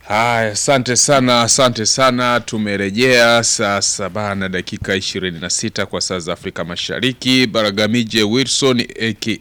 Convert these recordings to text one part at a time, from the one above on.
Haya, asante sana, asante sana. Tumerejea saa saba na dakika 26 kwa saa za Afrika Mashariki. Baragamije Wilson aka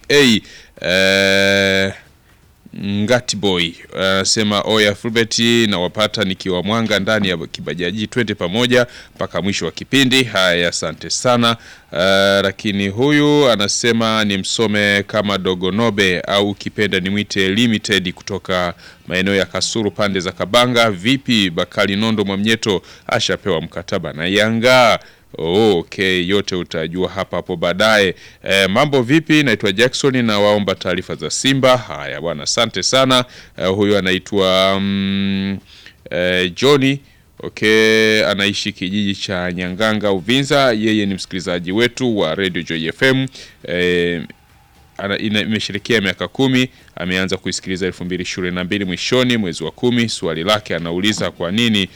eh, Ngati Boy anasema oya Fulbert na wapata nikiwa Mwanga ndani ya kibajaji, twende pamoja mpaka mwisho wa kipindi. Haya, asante sana. Uh, lakini huyu anasema ni msome kama Dogonobe au ukipenda nimwite Limited kutoka maeneo ya Kasuru pande za Kabanga. Vipi Bakari Nondo Mwamnyeto ashapewa mkataba na Yanga? Oh, okay, yote utajua hapa hapo baadaye. E, mambo vipi? Naitwa Jackson na waomba taarifa za Simba. Haya bwana, asante sana. E, huyu anaitwa mm, e, Johnny Okay, anaishi kijiji cha Nyanganga Uvinza. Yeye ni msikilizaji wetu wa Radio Joy FM. E, imeshirikia miaka kumi. Ameanza kuisikiliza elfu mbili ishirini na mbili mwishoni mwezi wa kumi. Swali lake anauliza kwa nini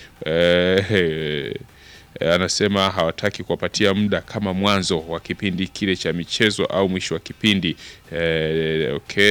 e, E, anasema hawataki kuwapatia muda kama mwanzo wa kipindi kile cha michezo au mwisho wa kipindi e, okay.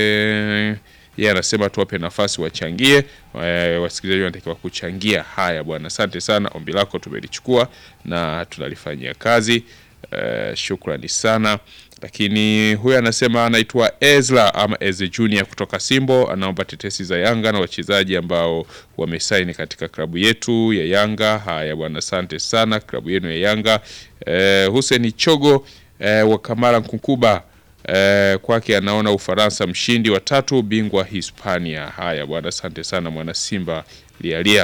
Yeye anasema tuwape nafasi wachangie. E, wasikilizaji wanatakiwa kuchangia. Haya bwana, asante sana, ombi lako tumelichukua na tunalifanyia kazi. E, shukrani sana. Lakini huyu anasema anaitwa Ezra ama Eze Junior kutoka Simbo, anaomba tetesi za Yanga na wachezaji ambao wamesaini katika klabu yetu ya Yanga. Haya bwana, asante sana, klabu yenu ya Yanga. E, Hussein Chogo e, wa Kamara Nkunkuba e, kwake anaona Ufaransa mshindi wa tatu, bingwa Hispania. Haya bwana, asante sana mwana Simba lialia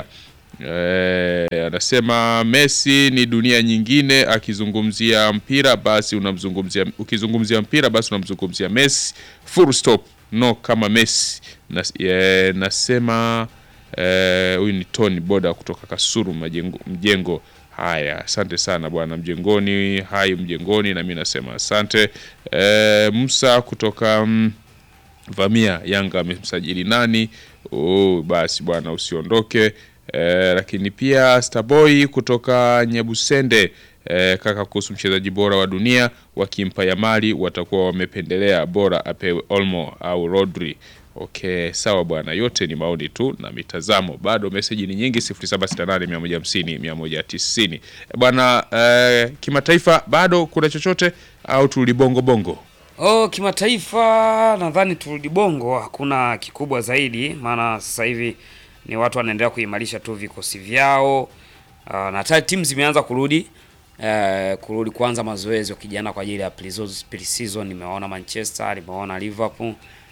Eh, anasema Messi ni dunia nyingine. Akizungumzia mpira basi unamzungumzia, ukizungumzia mpira basi unamzungumzia Messi, full stop, no kama Messi. Nas, eh, nasema huyu eh, ni Tony Boda kutoka Kasuru majengo, mjengo. Haya, asante sana bwana mjengoni, hai mjengoni, na mimi nasema asante. Eh, Musa kutoka mm, Vamia, Yanga amemsajili nani? Oh, basi bwana usiondoke. Eh, lakini pia Starboy kutoka Nyabusende eh, kaka, kuhusu mchezaji bora wa dunia, wakimpa Yamali watakuwa wamependelea bora apewe Olmo au Rodri. Okay, sawa bwana, yote ni maoni tu na mitazamo. Bado meseji ni nyingi 0768 150 190 bwana. Eh, kimataifa bado kuna chochote au tulibongo bongo? Oh, kimataifa nadhani turudi bongo, hakuna kikubwa zaidi, maana sasa hivi ni watu wanaendelea kuimarisha tu vikosi vyao. Uh, na hata timu zimeanza kurudi uh, kurudi kuanza mazoezi wakijana kwa ajili ya pre-season. Nimewaona Manchester, nimewaona Liverpool,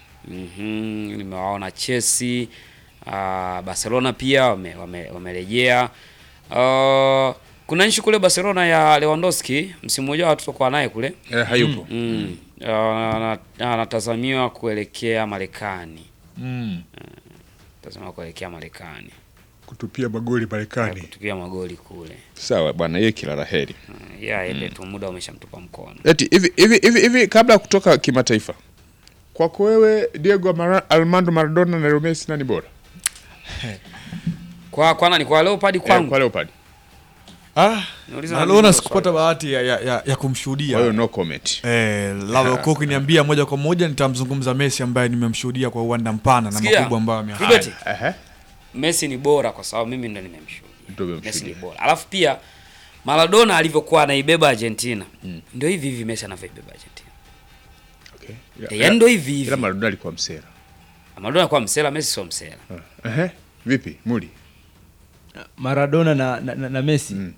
mm-hmm, nimewaona Chelsea, uh, Barcelona pia wamerejea wame, uh, kuna nchi kule Barcelona ya Lewandowski, msimu ujao hatutakuwa naye kule eh, hayupo mm, uh, anatazamiwa kuelekea Marekani mm. tazama kuelekea Marekani kutupia magoli Marekani, kutupia magoli kule. Sawa bwana, yeye kila la heri. Uh, yeah, ende tu muda umeshamtupa mkono. Eti hivi hivi hivi hivi, kabla ya kutoka kimataifa, kwako wewe Diego Mara, Armando Maradona na Leo Messi nani bora? Kwa kwa nani? Kwa Leopard Eh, kwangu. kwa Leopard. ah, Niuliza Maradona nani sikupata swali? bahati ya, ya, ya, ya kumshuhudia Kwa hiyo no comment. Eh, labda kwa ukiniambia moja kwa moja nitamzungumza Messi ambaye nimemshuhudia kwa uwanda mpana na Sikia, makubwa ambayo ameyafanya. Filbert, Ehe. Messi ni bora kwa sababu mimi ndo nimemshuhudia. Ndio Messi ni umemshuhudia. bora. Alafu pia Maradona alivyokuwa anaibeba Argentina. Ndio hivi hivi Messi anavyoibeba Argentina. Okay. Eh, yaani ndio hivi hivi. Ila Maradona alikuwa msera. Maradona kwa msela, Messi sio msela. Ehe. Vipi? Muli. Maradona na, na, na, na Messi Mm.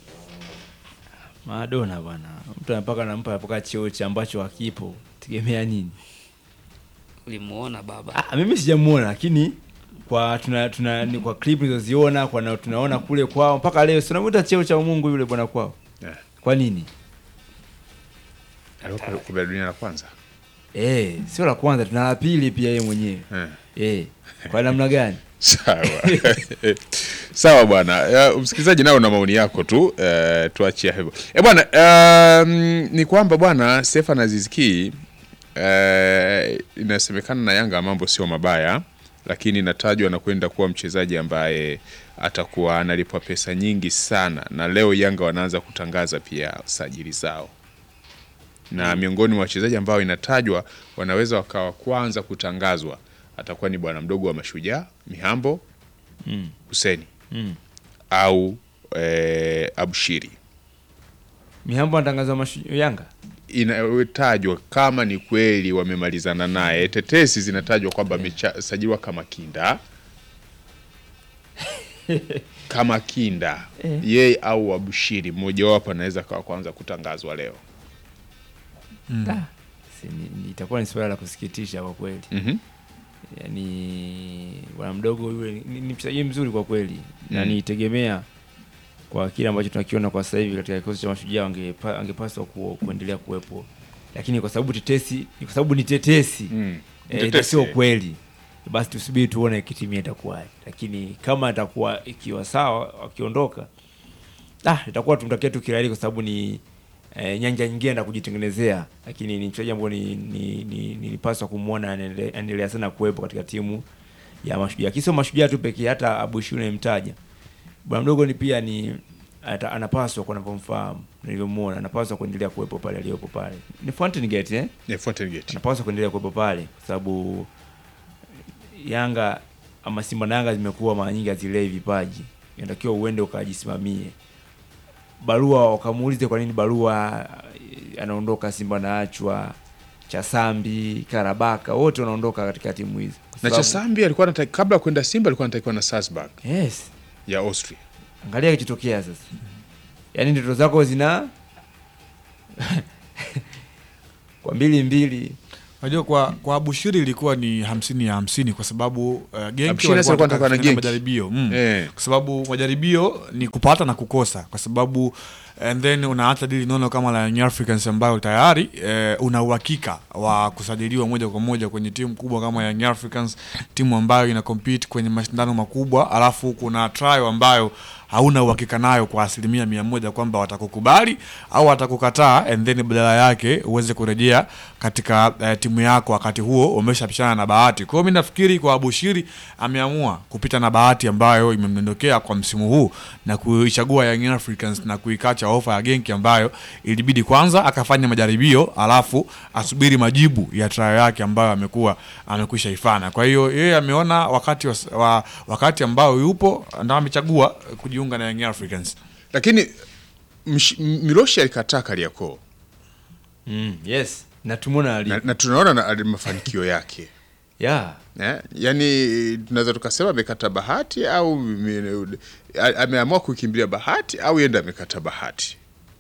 Maradona bwana, mtu anapaka nampa mpaka cheo cha ambacho hakipo, tegemea nini? Ulimuona baba. Ah, mimi sijamuona, lakini kwa tuna, tuna ni kwa clip nilizoziona kwa na, tunaona kule kwao mpaka leo tunamuita cheo cha Mungu yule bwana kwao. Eh. Kwa nini? Alikuwa kwa dunia la kwanza. Eh, sio la kwanza, tuna la pili pia yeye mwenyewe. Eh. Eh, kwa namna gani? Sawa. Sawa bwana. Ya, Msikilizaji nao na maoni yako tu eh, tuachie hivyo. Eh bwana, um, ni kwamba bwana Stefan Aziz Ki eh, inasemekana na Yanga mambo sio mabaya, lakini inatajwa na kwenda kuwa mchezaji ambaye atakuwa analipwa pesa nyingi sana, na leo Yanga wanaanza kutangaza pia sajili zao na miongoni mwa wachezaji ambao inatajwa wanaweza wakawa kwanza kutangazwa atakuwa ni bwana mdogo wa Mashujaa Mihambo Mm. Huseni Mm. au eh, Abshiri Mihambo anatangaza mashu Yanga. inatajwa kama ni kweli wamemalizana naye. Tetesi zinatajwa kwamba amesajiliwa kama kinda kama kinda yeye au Abushiri, mmojawapo anaweza kawa kwanza kutangazwa leo. Ah, si, ni, ni, itakuwa ni swala la kusikitisha kwa kweli. Mhm. Yaani bwana mdogo yule ni, ni, ni mchezaji mzuri kwa kweli na Mm. nitegemea kwa kile ambacho tunakiona kwa sasa hivi katika kikosi cha mashujaa angepa, angepaswa ku, kuendelea kuwepo, lakini kwa sababu tetesi ni kwa sababu ni tetesi Mm. eh, Tetesi, sio eh. kweli, basi tusubiri tuone kitimia itakuwaje, lakini kama atakuwa ikiwa sawa akiondoka, ah, itakuwa tumtakia tu kirahisi kwa sababu ni eh, nyanja nyingine na kujitengenezea, lakini ni mchezaji ambao ni, ni, ni, nilipaswa kumwona anaendelea anaendelea sana kuwepo katika timu ya mashujaa, kisio mashujaa tu pekee, hata Abushi nimemtaja bwana mdogo ni pia ni ata, anapaswa kwa navyomfahamu nilivyomuona, anapaswa kuendelea kuwepo pale aliyopo pale. Ni Fountain Gate eh? Yeah, Fountain Gate. anapaswa kuendelea kuwepo pale kwa sababu Yanga ama Simba na Yanga zimekuwa mara nyingi hazilei vipaji, inatakiwa uende ukajisimamie. Barua wakamuulize kwa nini Barua eh, anaondoka, Simba anaachwa, Chasambi, Karabaka wote wanaondoka katika timu hizi Kwa Na sababu- Chasambi alikuwa anataki, kabla ya kwenda Simba alikuwa anatakiwa na Salzburg yes, ya Austria. angalia kichotokea sasa, yaani ndoto zako zina kwa mbili mbili Unajua kwa kwa Abushiri ilikuwa ni hamsini ya hamsini kwa sababu uh, Genki Abushiri walikuwa sasa alikuwa wanataka anataka na kufanya Genki. majaribio mm. Eh. kwa sababu majaribio ni kupata na kukosa, kwa sababu and then unaacha dili nono kama la Young Africans ambayo tayari eh, una uhakika wa kusajiliwa moja kwa moja kwenye timu kubwa kama Young Africans, timu ambayo ina compete kwenye mashindano makubwa, alafu kuna trial ambayo hauna uhakika nayo kwa asilimia mia moja kwamba watakukubali au watakukataa, and then badala yake uweze kurejea katika eh, timu yako wakati huo umeshapishana na bahati. Kwa hiyo mimi nafikiri kwa Abushiri ameamua kupita na bahati ambayo imemdondokea kwa msimu huu na kuichagua Young Africans na kuikacha ofa ya Genki ambayo ilibidi kwanza akafanya majaribio alafu asubiri majibu ya trial yake ambayo amekuwa amekwisha ifanya. Kwa hiyo yeye ameona wakati wa, wa, wakati ambao yupo ndio amechagua kujiunga na Young Africans. Lakini msh- M- Miloshi alikataa Kariakoo mm, yes na tumeona ali na, na tunaona na ali- mafanikio yake yeah. eh? Yaani tunaweza tukasema amekata bahati au mi- a- ameamua kukimbilia bahati au yenda amekata bahati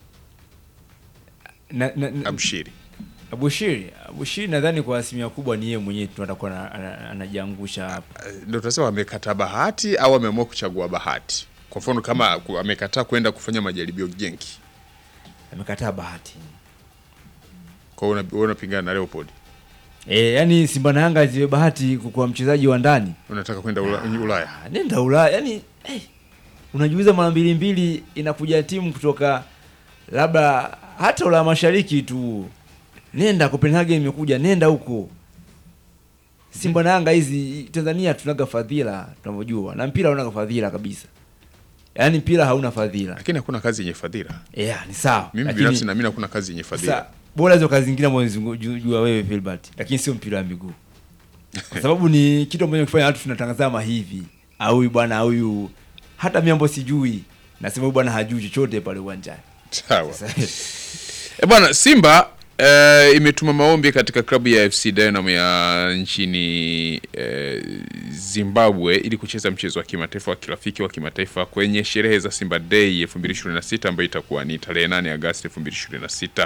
na, na, na, Abshiri. Abushiri Abushiri nadhani kwa asilimia kubwa ni yeye mwenyewe tu atakuwa ana- ana- anajiangusha hapa. Eh, Ndio tunasema amekata bahati au ameamua kuchagua bahati. Kwa mfano kama ku- amekataa kwenda kufanya majaribio Genki, Amekataa bahati. kwa hiyo una- wewe unapingana na Leopold, E, yani Simba na Yanga ziwe bahati kwa mchezaji wa ndani. unataka kwenda Ula- Ulaya. Ah, Nenda Ulaya. Yani eh, unajiuliza mara mbili mbili inakuja timu kutoka labda hata Ulaya Mashariki tu. Nenda Copenhagen imekuja, nenda huko. Simba na Yanga hizi Tanzania tunaga fadhila tunavyojua. Na mpira hauna fadhila kabisa. Yaani mpira hauna fadhila. Lakini hakuna kazi yenye fadhila. Yeah, ni sawa. Mimi Lakini- binafsi naamini hakuna kazi yenye fadhila. Sasa bora hizo kazi zingine ambazo zingu- ju- jua wewe Filbert, lakini sio mpira wa miguu, kwa sababu ni kitu ambacho kifanya watu tunatangazama hivi, au huyu bwana au huyu, hata mimi ambao sijui nasema huyu bwana hajui chochote pale uwanjani. Sawa. Sasa, E bwana, Simba eh, imetuma maombi katika klabu ya FC Dynamo ya nchini eh, Zimbabwe ili kucheza mchezo wa kimataifa wa kirafiki wa kimataifa kwenye sherehe za Simba Day 2026 ambayo itakuwa ni tarehe 8 Agosti 2026.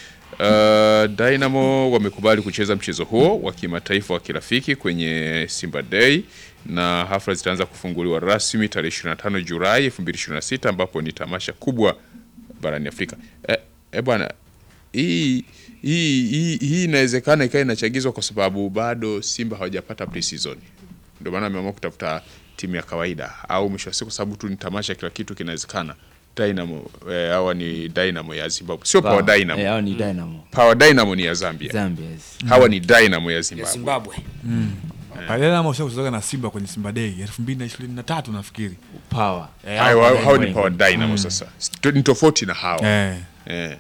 Uh, Dynamo wamekubali kucheza mchezo huo wa kimataifa wa kirafiki kwenye Simba Day na hafla zitaanza kufunguliwa rasmi tarehe 25 Julai 2026 ambapo ni tamasha kubwa barani Afrika. Eh, eh bwana hii hii hii hii inawezekana ikawa inachagizwa kwa sababu bado Simba hawajapata pre-season. Ndio maana ameamua kutafuta timu ya kawaida au mwisho wa siku, sababu tu ni tamasha, kila kitu kinawezekana. Dynamo eh, hawa ni Dynamo ya Zimbabwe, sio Power Dynamo. Eh, hao ni Dynamo Power Dynamo ni ya Zambia, Zambia. yes. hawa ni Dynamo ya ya Zimbabwe. Zimbabwe. Pale ama ushakuzoga na Simba kwenye Simba Day 2023 nafikiri. Power. Eh, Hao hao- hao ni Dynamo. Power Dynamo sasa, ni tofauti na hao Eh. eh.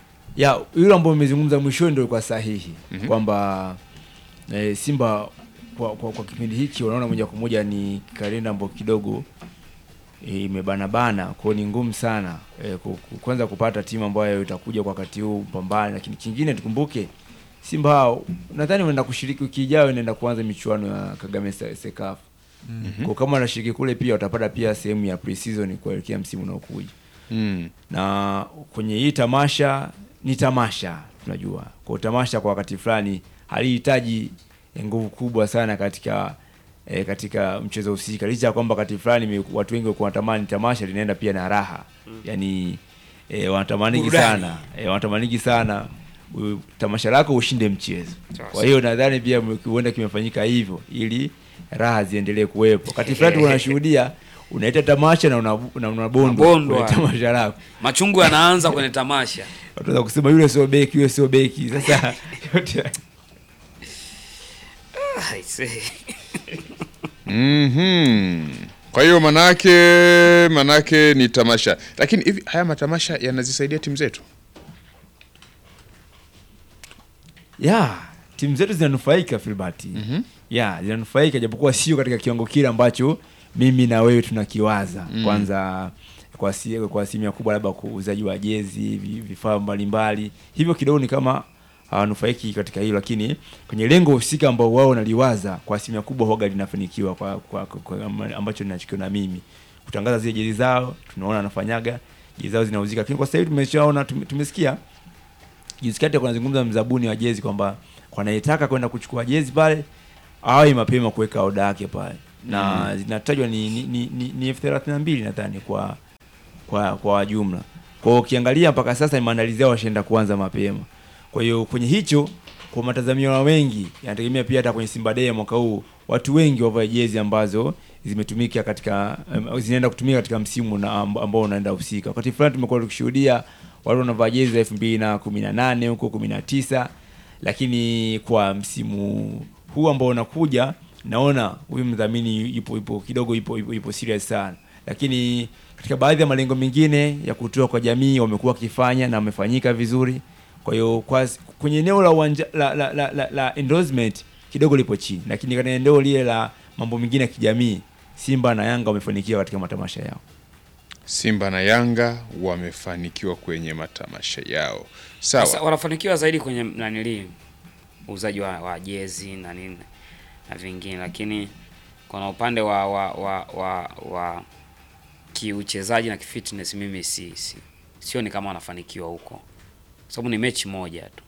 ya yule ambao umezungumza mwishoni ndio kwa sahihi kwamba eh, Simba kwa, kwa, kwa kipindi hiki unaona moja kwa moja ni kalenda ambayo kidogo eh, imebanabana kwao, ni ngumu sana eh, ku- ku- kwanza kupata timu ambayo itakuja kwa wakati huu pambane, lakini kingine tukumbuke Simba hao nadhani wanaenda kushiriki wiki ijayo, inaenda kuanza michuano ya Kagame Se- Sekafa. Kwa kama wanashiriki kule pia watapata pia sehemu ya pre-season kuelekea msimu unaokuja Mm. na kwenye hii tamasha ni tamasha tunajua kwa tamasha kwa wakati fulani halihitaji nguvu kubwa sana katika e, katika mchezo husika licha ya kwamba wakati fulani ime- watu wengi walikuwa wanatamani tamasha linaenda pia na raha yani e, wanatamaniki Burudani. sana e, wanatamaniki sana u- tamasha lako ushinde mchezo Sawa, kwa hiyo nadhani pia huenda kimefanyika hivyo ili raha ziendelee kuwepo wakati fulani unashuhudia unaita tamasha na una- na unabondwa Unabondwa. kwenye tamasha lako Machungu yanaanza kwenye tamasha. watu wanaweza kusema yule sio beki, yule sio beki. Sasa yote Ah, I say. Mhm. Kwa hiyo manake manake ni tamasha, lakini hivi haya matamasha yanazisaidia timu zetu. ya timu zetu zinanufaika Filbert. ya zinanufaika japokuwa sio katika kiwango kile ambacho mimi na wewe tunakiwaza. Kwanza kwa si, kwa asilimia kubwa labda kuuzaji wa jezi, vi- vifaa mbalimbali, hivyo kidogo ni kama hawanufaiki katika hilo, lakini kwenye lengo husika ambao wao wanaliwaza kwa asilimia kubwa huwaga linafanikiwa kwa, kwa, kwa, kwa ambacho ninachokiona mimi kutangaza zile jezi zao, tunaona anafanyaga jezi zao zinauzika, lakini kwa sasa hivi tumeshaona tume, tumesikia juzi kati kunazungumza mzabuni wa jezi kwamba kwa anayetaka kwenda kuchukua jezi pale awe mapema kuweka oda yake pale na zinatajwa ni ni, ni, ni, ni elfu thelathini na mbili nadhani kwa kwa kwa jumla. Kwa hiyo ukiangalia mpaka sasa ni maandalizi yao washaenda kuanza mapema. Kwa hiyo kwenye hicho kwa matazamio ya wengi yanategemea pia hata kwenye Simba Day ya mwaka huu watu wengi wavae jezi ambazo zimetumika katika um, zinaenda kutumika katika msimu na amb- ambao unaenda husika. Wakati fulani tumekuwa tukishuhudia watu wanavaa jezi za elfu mbili na kumi na nane huko kumi na tisa lakini kwa msimu huu ambao unakuja naona huyu mdhamini ipo ipo kidogo ipo ipo, ipo serious sana, lakini katika baadhi ya malengo mengine ya kutoa kwa jamii wamekuwa wakifanya na wamefanyika vizuri. Kwa hiyo kwa kwenye eneo la uwanja la, la, la, la, la endorsement kidogo lipo chini, lakini katika eneo lile la mambo mengine ya kijamii Simba na Yanga wamefanikiwa katika matamasha yao. Simba na Yanga wamefanikiwa kwenye matamasha yao. Sasa Sawa. wanafanikiwa zaidi kwenye nanili uuzaji wa, wa jezi na nini na vingine, lakini kuna upande wa wa wa, wa, wa kiuchezaji na kifitness mimi si, si sioni kama wanafanikiwa huko, sababu ni mechi moja tu.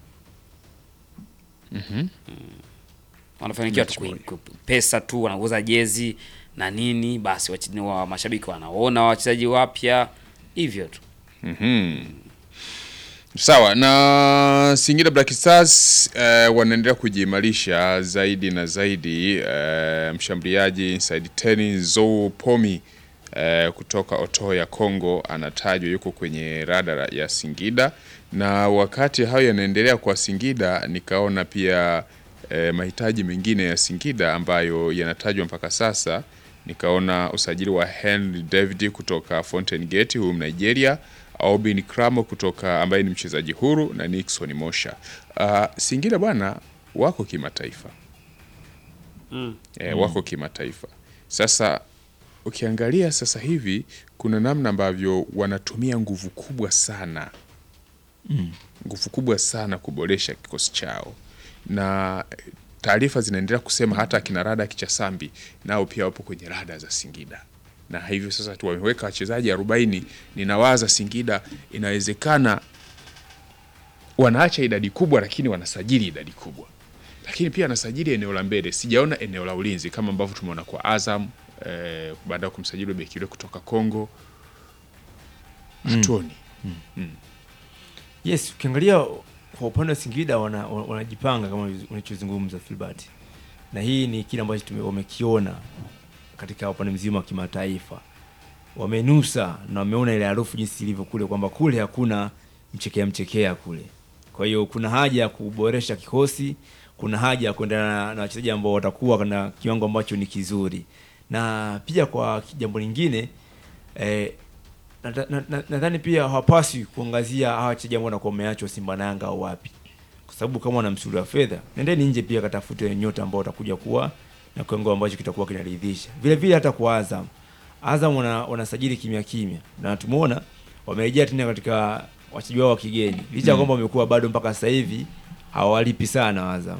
Mhm. wanafanikiwa tu Mechi kui- ku- pesa tu, wanauza jezi na nini, basi wachi- wa mashabiki wanaona wachezaji wapya hivyo tu. Mhm. Sawa na Singida Black Stars eh, wanaendelea kujiimarisha zaidi na zaidi. Eh, mshambuliaji inside 10 Zou Pomi eh, kutoka Oto ya Congo anatajwa yuko kwenye radara ya Singida, na wakati hayo yanaendelea kwa Singida, nikaona pia eh, mahitaji mengine ya Singida ambayo yanatajwa mpaka sasa. Nikaona usajili wa Henry David kutoka Fountain Gate, huyu Nigeria, Aubin Kramo kutoka ambaye ni mchezaji huru na Nixon Mosha. Uh, Singida bwana wako kimataifa Mm. e, wako kimataifa. Sasa ukiangalia sasa hivi kuna namna ambavyo wanatumia nguvu kubwa sana nguvu kubwa sana kuboresha kikosi chao, na taarifa zinaendelea kusema hata akina Rada Kichasambi nao pia wapo kwenye rada za Singida, na hivyo sasa tu wameweka wachezaji 40. Ninawaza Singida inawezekana wanaacha idadi kubwa, lakini wanasajili idadi kubwa lakini pia anasajili eneo la mbele. Sijaona eneo la ulinzi kama ambavyo tumeona kwa Azam eh, baada ya kumsajili beki yule kutoka Kongo. Hatuoni Yes, ukiangalia kwa upande wa Singida wana- wana- wanajipanga kama unachozungumza Filbert, na hii ni kile ambacho tume- wamekiona katika upande mzima wa kimataifa. Wamenusa na wameona ile harufu jinsi ilivyo kule, kwamba kule hakuna mchekea mchekea kule. Kwa hiyo kuna haja ya kuboresha kikosi, kuna haja ya kuendana na- na wachezaji ambao watakuwa na kiwango ambacho ni kizuri, na pia kwa jambo lingine eh, nadhani na, na, nadhani pia hawapaswi kuangazia hawa wachezaji ambao wanakuwa wameachwa Simba na Yanga au wapi. kwa sababu kama wana msuli wa fedha, nendeni nje pia katafute nyota ambao watakuja kuwa na kiwango ambacho kitakuwa kinaridhisha. Vile vile hata kwa Azam, Azam wana, wanasajili kimya kimya na tumeona wamerejea tena katika wachezaji wao wa kigeni licha ya kwamba wamekuwa bado mpaka sasa hivi hawalipi sana Azam.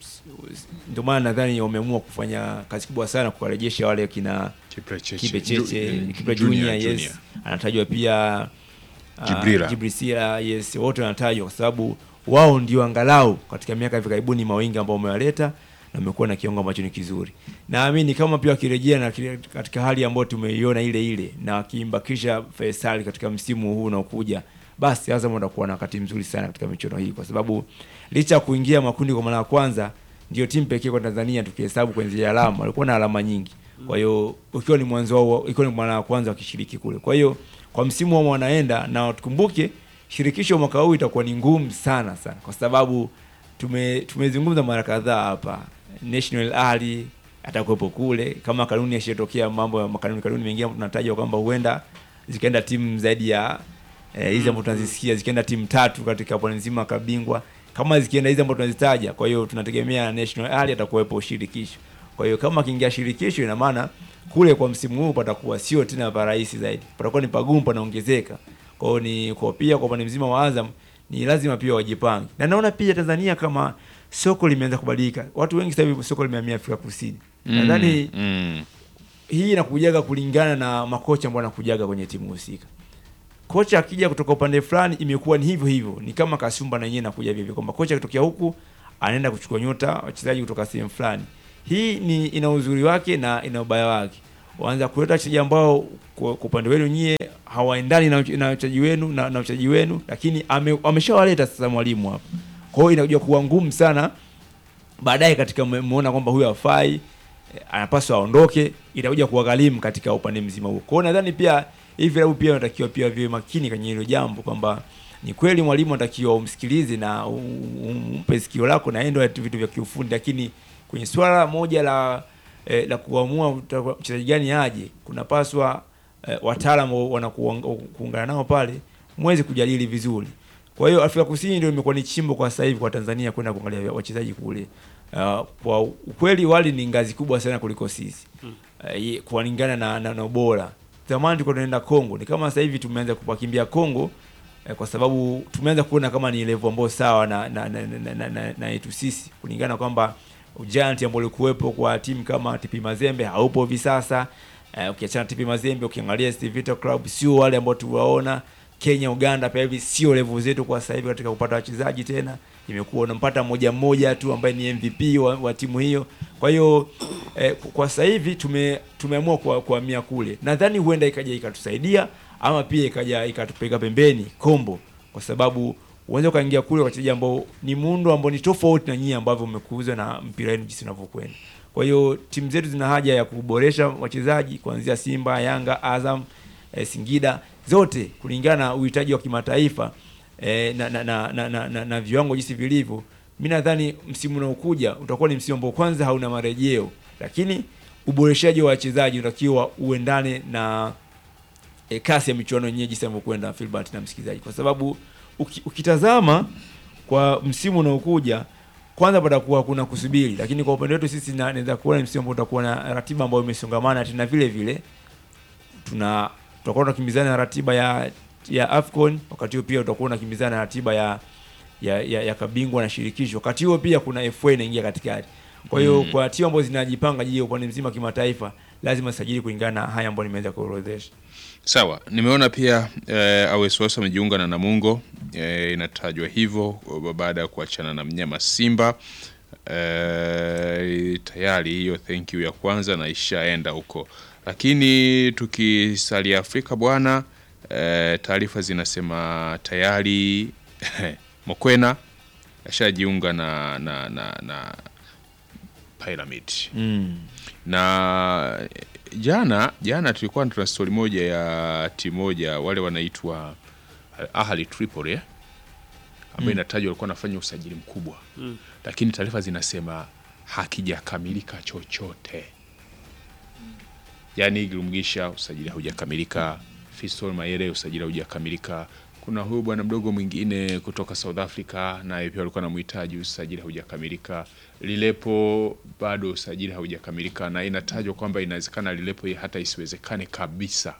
Ndio maana nadhani wameamua kufanya kazi kubwa sana kuwarejesha wale kina Kipre Cheche. Kipe Cheche, Ju- Kipe Junior, Junior, Junior. yes. Anatajwa pia uh, Jibrila. Jibrisila, yes, wote wanatajwa kwa sababu wao ndio angalau katika miaka hivi karibuni mawingi ambao wamewaleta na wamekuwa na kiwango ambacho ni kizuri. Naamini kama pia wakirejea na kile- katika hali ambayo tumeiona ile ile na wakimbakisha Faisal katika msimu huu unaokuja, basi Azam watakuwa na wakati mzuri sana katika michuano hii, kwa sababu licha ya kuingia makundi kwa mara ya kwanza, ndio timu pekee kwa Tanzania tukihesabu kwenye zile alama, walikuwa na alama nyingi. Kwa hiyo ukiwa ni mwanzo wao, ikiwa ni mara ya kwanza wakishiriki kule, kwa hiyo kwa msimu wao wanaenda na tukumbuke, shirikisho mwaka huu itakuwa ni ngumu sana sana, kwa sababu tume tumezungumza mara kadhaa hapa, National Ali atakuwepo kule, kama kanuni yashatokea mambo ya makanuni kanuni mengine tunataja kwamba huenda zikaenda timu zaidi ya eh, hizi ambazo tunazisikia zikienda timu tatu katika pwani nzima ya kabingwa, kama zikienda hizi ambazo tunazitaja. Kwa hiyo tunategemea National Ali atakuwepo shirikisho. Kwa hiyo kama akiingia shirikisho, ina maana kule kwa msimu huu patakuwa sio tena parahisi zaidi, patakuwa ni pagumu, panaongezeka. Kwa hiyo ni kwa pia kwa upande mzima wa Azam ni lazima pia wajipange, na naona pia Tanzania kama soko limeanza kubadilika. Watu wengi sasa hivi soko limehamia Afrika Kusini. Nadhani mm. hii inakujaga kulingana na makocha ambao wanakujaga kwenye timu husika. Kocha akija kutoka upande fulani imekuwa ni hivyo hivyo, ni kama Kasumba na yeye anakuja hivyo hivyo, kwamba kocha akitokea huku anaenda kuchukua nyota wachezaji kutoka sehemu fulani. Hii ni ina uzuri wake na ina ubaya wake. Waanza kuleta wachezaji ambao kwa kwa upande wenu nyie hawaendani na uche- na wachezaji wenu na, na wachezaji wenu, lakini ame, ameshawaleta sasa mwalimu hapa. Kwa hiyo inakuja kuwa ngumu sana baadaye katika mmeona kwamba huyu hafai eh, anapaswa aondoke, itakuja kuwagharimu katika upande mzima huo. Kwa hiyo nadhani pia hivi vilabu pia wanatakiwa pia viwe makini kwenye hilo jambo kwamba ni kweli mwalimu anatakiwa umsikilize na u- u- umpe sikio lako na endo vitu vya kiufundi, lakini kwenye swala moja la eh, la kuamua uta- mchezaji gani aje, kunapaswa eh, wataalamu wanakuungana nao pale mweze kujadili vizuri. Kwa hiyo Afrika Kusini ndio imekuwa ni chimbo kwa sasa hivi kwa Tanzania kwenda kuangalia wachezaji kule. Uh, kwa ukweli wali ni ngazi kubwa sana kuliko sisi uh, kulingana na, na, na ubora. Zamani tulikuwa tunaenda Kongo, ni kama sasa hivi tumeanza kupakimbia Kongo eh, kwa sababu tumeanza kuona kama ni level ambayo sawa na na na, na, na, na, na yetu sisi kulingana kwamba ujanti ambao ulikuwepo kwa timu kama TP Mazembe haupo hivi sasa. Uh, ukiachana TP Mazembe ukiangalia SC Vita Club sio wale ambao tuwaona Kenya, Uganda pia hivi sio level zetu kwa sasa hivi katika kupata wachezaji tena. Imekuwa unampata mmoja mmoja tu ambaye ni MVP wa, wa timu hiyo. Kwa hiyo eh, kwa sasa hivi tume tumeamua kwa kuhamia kule. Nadhani huenda ikaja ikatusaidia ama pia ikaja ikatupeleka pembeni kombo, kwa sababu uanze ukaingia kule wachezaji ambao ni muundo ambao ni tofauti na nyinyi ambavyo mmekuuzwa na mpira wenu jinsi unavyokwenda. Kwa hiyo timu zetu zina haja ya kuboresha wachezaji kuanzia Simba, Yanga, Azam, eh, Singida zote kulingana na uhitaji wa kimataifa eh, na, na, na, na, na, na, na viwango jinsi vilivyo. Mi nadhani msimu unaokuja utakuwa ni msimu ambao kwanza hauna marejeo, lakini uboreshaji wa wachezaji unatakiwa uendane na e, kasi ya michuano yenyewe jinsi inavyokwenda Filbert na msikilizaji, kwa sababu uki, ukitazama kwa msimu unaokuja kwanza patakuwa kuna kusubiri, lakini kwa upande wetu sisi na- naweza kuona ni msimu ambao utakuwa na ratiba ambayo imesongamana tena vile vile tuna tutakuwa tunakimbizana na ratiba ya ya Afcon, wakati huo pia utakuwa unakimbizana na ratiba ya ya, ya, ya kabingwa na shirikisho. Wakati huo pia kuna FA inaingia katikati. Kwa hiyo Mm. kwa timu ambazo zinajipanga jiji upande mzima kimataifa, lazima sajili kulingana na haya ambayo nimeweza kuorodhesha. Sawa, nimeona pia eh, Awesoso amejiunga na Namungo eh, inatajwa hivyo baada ya kuachana na mnyama Simba eh, tayari hiyo thank you ya kwanza na ishaenda huko, lakini tukisalia Afrika bwana eh, taarifa zinasema tayari Mokwena ashajiunga na, na, na, na Pyramid Mm. na jana jana tulikuwa tuna stori moja ya timu moja wale wanaitwa Al Ahli Tripoli eh? ambayo inatajwa walikuwa wanafanya usajili mkubwa Mm. lakini taarifa zinasema hakijakamilika chochote yaani Gilumgisha usajili haujakamilika Fiston Mayele usajili haujakamilika kuna huyu bwana mdogo mwingine kutoka South Africa, naye pia walikuwa namhitaji, usajili haujakamilika. Lilepo bado usajili haujakamilika, na inatajwa kwamba inawezekana Lilepo hata isiwezekane kabisa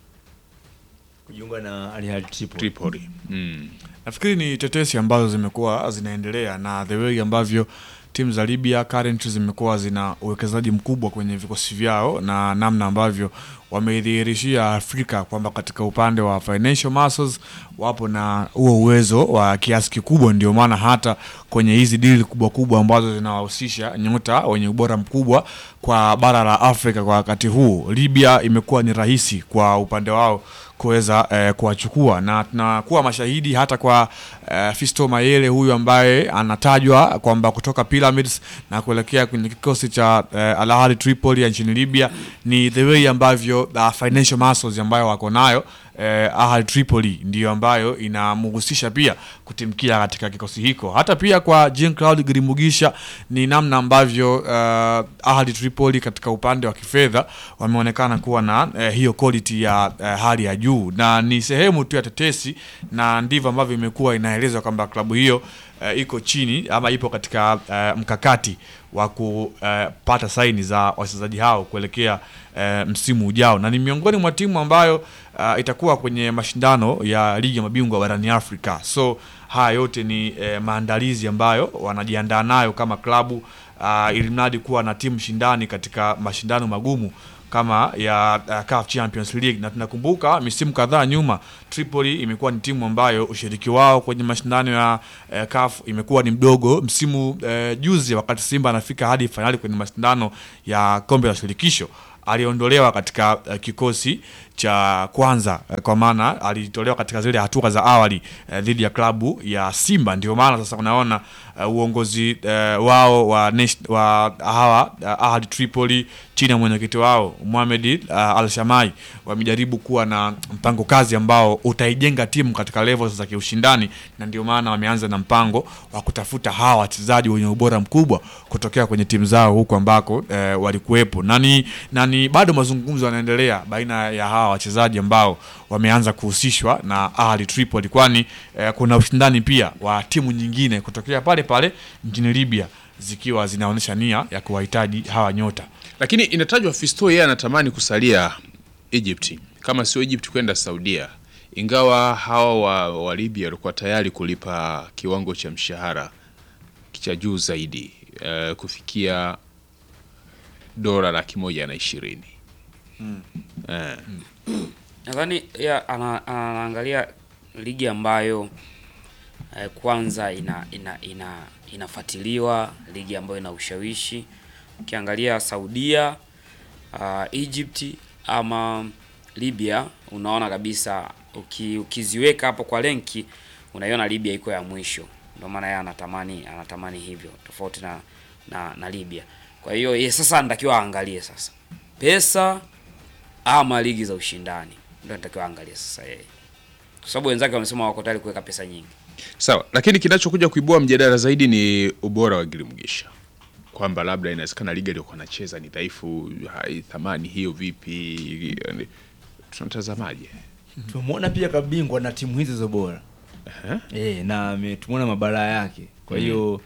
kujiunga na Al Ahly Tripoli. Tripoli. Mm. Nafikiri ni tetesi ambazo zimekuwa zinaendelea na the way ambavyo timu za Libya currently zimekuwa zina uwekezaji mkubwa kwenye vikosi vyao na namna ambavyo wameidhihirishia Afrika kwamba katika upande wa financial muscles wapo na huo uwezo wa kiasi kikubwa. Ndio maana hata kwenye hizi dili kubwa kubwa ambazo zinawahusisha nyota wenye ubora mkubwa kwa bara la Afrika kwa wakati huu, Libya imekuwa ni rahisi kwa upande wao kuweza eh, kuwachukua na tunakuwa mashahidi hata kwa eh, Fisto Mayele huyu ambaye anatajwa kwamba kutoka Pyramids na kuelekea kwenye kikosi cha eh, Al Ahly Tripoli ya nchini Libya ni the way ambavyo uh, financial muscles ambayo wako nayo eh, Ahly Tripoli ndiyo ambayo inamhusisha pia kutimkia katika kikosi hiko. Hata pia kwa Jean Claude Girimugisha ni namna ambavyo uh, Ahly Tripoli katika upande wa kifedha wameonekana kuwa na eh, hiyo quality ya eh, hali ya juu, na ni sehemu tu ya tetesi, na ndivyo ambavyo imekuwa inaelezwa kwamba klabu hiyo eh, iko chini ama ipo katika eh, mkakati wa kupata saini za wachezaji hao kuelekea eh, msimu ujao, na ni miongoni mwa timu ambayo uh, itakuwa kwenye mashindano ya ligi ya mabingwa barani Afrika. So haya yote ni eh, maandalizi ambayo wanajiandaa nayo kama klabu uh, ili mradi kuwa na timu shindani katika mashindano magumu kama ya uh, CAF Champions League na tunakumbuka misimu kadhaa nyuma Tripoli imekuwa ni timu ambayo ushiriki wao kwenye mashindano ya uh, CAF imekuwa ni mdogo. Msimu uh, juzi wakati Simba anafika hadi fainali kwenye mashindano ya kombe la shirikisho aliondolewa katika uh, kikosi cha kwanza uh, kwa maana alitolewa katika zile hatua za awali uh, dhidi ya klabu ya Simba. Ndio maana sasa unaona uh, uongozi uh, wao wa, nation- wa hawa uh, Ahli Tripoli chini ya mwenyekiti wao Mohamed uh, Al Shamai wamejaribu kuwa na mpango kazi ambao utaijenga timu katika levels za kiushindani, na ndio maana wameanza na mpango wa kutafuta hawa wachezaji wenye ubora mkubwa kutokea kwenye timu zao huko ambako eh, walikuwepo, na ni na ni bado mazungumzo yanaendelea baina ya hawa wachezaji ambao wameanza kuhusishwa na Ahli Tripoli, kwani eh, kuna ushindani pia wa timu nyingine kutokea pale pale nchini Libya zikiwa zinaonyesha nia ya kuwahitaji hawa nyota. Lakini inatajwa Fisto yeye anatamani kusalia Egypt, kama sio Egypt kwenda Saudia, ingawa hawa wa, wa Libya walikuwa tayari kulipa kiwango cha mshahara cha juu zaidi eh, kufikia dola laki moja na ishirini. Eh, Nadhani ya ana- anaangalia ligi ambayo eh, kwanza ina ina ina inafuatiliwa, ligi ambayo ina ushawishi. Ukiangalia Saudia, uh, Egypt ama Libya, unaona kabisa uki, ukiziweka hapo kwa lenki unaiona Libya iko ya mwisho. Ndio maana yeye anatamani anatamani hivyo tofauti na na, na Libya. Kwa hiyo yeye sasa anatakiwa aangalie sasa pesa ama ligi za ushindani ndio natakiwa angalia sasa yeye, kwa sababu wenzake wamesema wako tayari kuweka pesa nyingi. sawa, lakini kinachokuja kuibua mjadala zaidi ni ubora wa Girimgisha, kwamba labda inawezekana liga iliyokuwa nacheza ni dhaifu, hai thamani hiyo vipi? Yani, tunatazamaje? tumemwona pia kabingwa na timu hizo hizo bora e, na ame- tumeona mabalaa yake kwa hiyo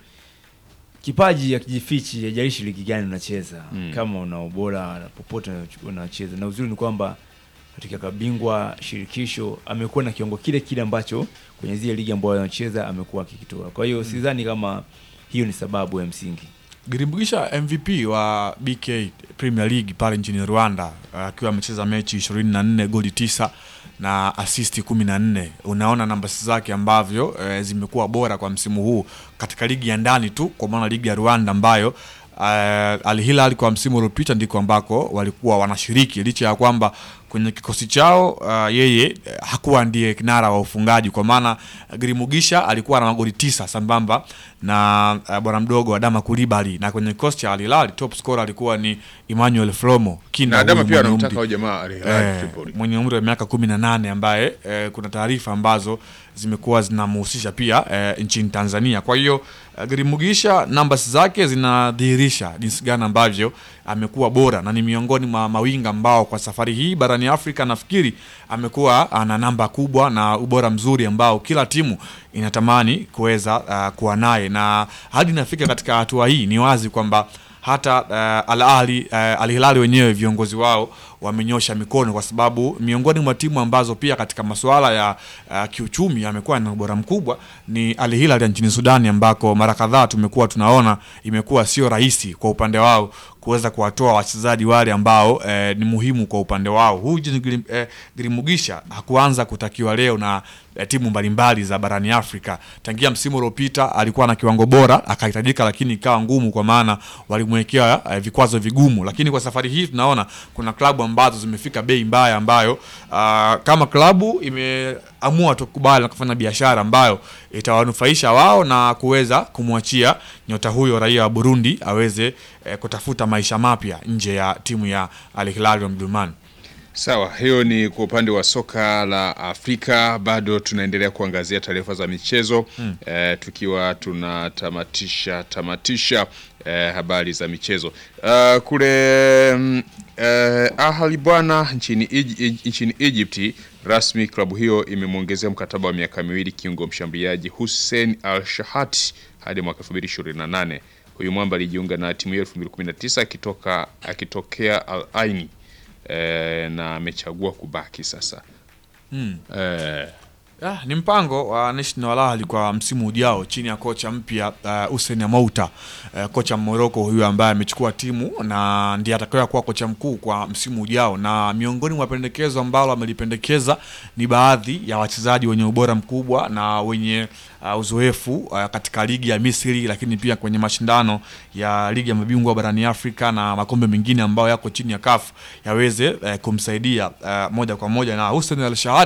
kipaji akijifichi hajalishi ligi gani unacheza kama una ubora popote unacho- unacheza na uzuri ni kwamba katika kabingwa shirikisho amekuwa na kiwango kile kile ambacho kwenye zile ligi ambayo anacheza amekuwa akikitoa kwa hiyo sidhani kama hiyo ni sababu ya msingi Girimbugisha MVP wa BK Premier League pale nchini Rwanda akiwa amecheza mechi 24 goli tisa na asisti 14. Unaona namba zake ambavyo e, zimekuwa bora kwa msimu huu katika ligi ya ndani tu, kwa maana ligi ya Rwanda ambayo uh, Al Hilal kwa msimu uliopita ndiko ambako walikuwa wanashiriki licha ya kwamba kwenye kikosi chao uh, yeye eh, hakuwa ndiye kinara wa ufungaji kwa maana uh, Girimugisha alikuwa na magoli tisa sambamba na uh, bwana mdogo Adama Kulibali, na kwenye kikosi cha Al Hilal top scorer alikuwa ni Emmanuel Flomo kinda Na Adama huyu pia mwenye anamtaka umri- huyo jamaa Al Hilal eh, Tripoli. mwenye umri wa miaka kumi na nane ambaye eh, kuna taarifa ambazo zimekuwa zinamhusisha pia eh, nchini Tanzania. Kwa hiyo eh, Girimugisha numbers zake zinadhihirisha jinsi gani ambavyo amekuwa bora na ni miongoni mwa mawinga ambao kwa safari hii barani barani Afrika, nafikiri amekuwa ana namba kubwa na ubora mzuri ambao kila timu inatamani kuweza uh, kuwa naye, na hadi inafika katika hatua hii, ni wazi kwamba hata uh, Al Ahly uh, Al Hilal wenyewe viongozi wao wamenyosha mikono, kwa sababu miongoni mwa timu ambazo pia katika masuala ya uh, kiuchumi amekuwa na ubora mkubwa ni Al Hilal ya nchini Sudani, ambako mara kadhaa tumekuwa tunaona imekuwa sio rahisi kwa upande wao kuweza kuwatoa wachezaji wale ambao eh, ni muhimu kwa upande wao. Huyu Jean Grim, eh, Grimugisha hakuanza kutakiwa leo na eh, timu mbalimbali za barani Afrika. Tangia msimu uliopita alikuwa na kiwango bora akahitajika, lakini ikawa ngumu kwa maana walimwekea eh, vikwazo vigumu, lakini kwa safari hii tunaona kuna klabu ambazo zimefika bei mbaya ambayo ah, kama klabu imeamua tu kubali na kufanya biashara ambayo itawanufaisha wao na kuweza kumwachia nyota huyo raia wa Burundi aweze eh, kutafuta maisha mapya nje ya timu ya Al Hilal Omdurman. Sawa, hiyo ni kwa upande wa soka la Afrika. Bado tunaendelea kuangazia taarifa za michezo eh, tukiwa tunatamatisha tamatisha eh, habari za michezo uh, kule mm, eh, Ahli bwana nchini, Egy- nchini Egypti rasmi klabu hiyo imemwongezea mkataba wa miaka miwili kiungo mshambuliaji Hussein Al Shahati hadi mwaka 2028. Huyu mwamba alijiunga na timu hiyo 2019 akitoka akitokea Al Aini eh, na amechagua kubaki sasa eh, Ah, ni mpango wa National Al Ahly kwa msimu ujao chini ya kocha mpya uh, Hussein Amouta uh, kocha Morocco huyu ambaye amechukua timu na ndiye atakaye kuwa kocha mkuu kwa msimu ujao, na miongoni mwa pendekezo ambalo amelipendekeza ni baadhi ya wachezaji wenye ubora mkubwa na wenye uh, uzoefu uh, katika ligi ya Misri, lakini pia kwenye mashindano ya ligi ya mabingwa barani Afrika na makombe mengine ambayo yako chini ya CAF yaweze uh, kumsaidia uh, moja kwa moja na Hussein Al Shahad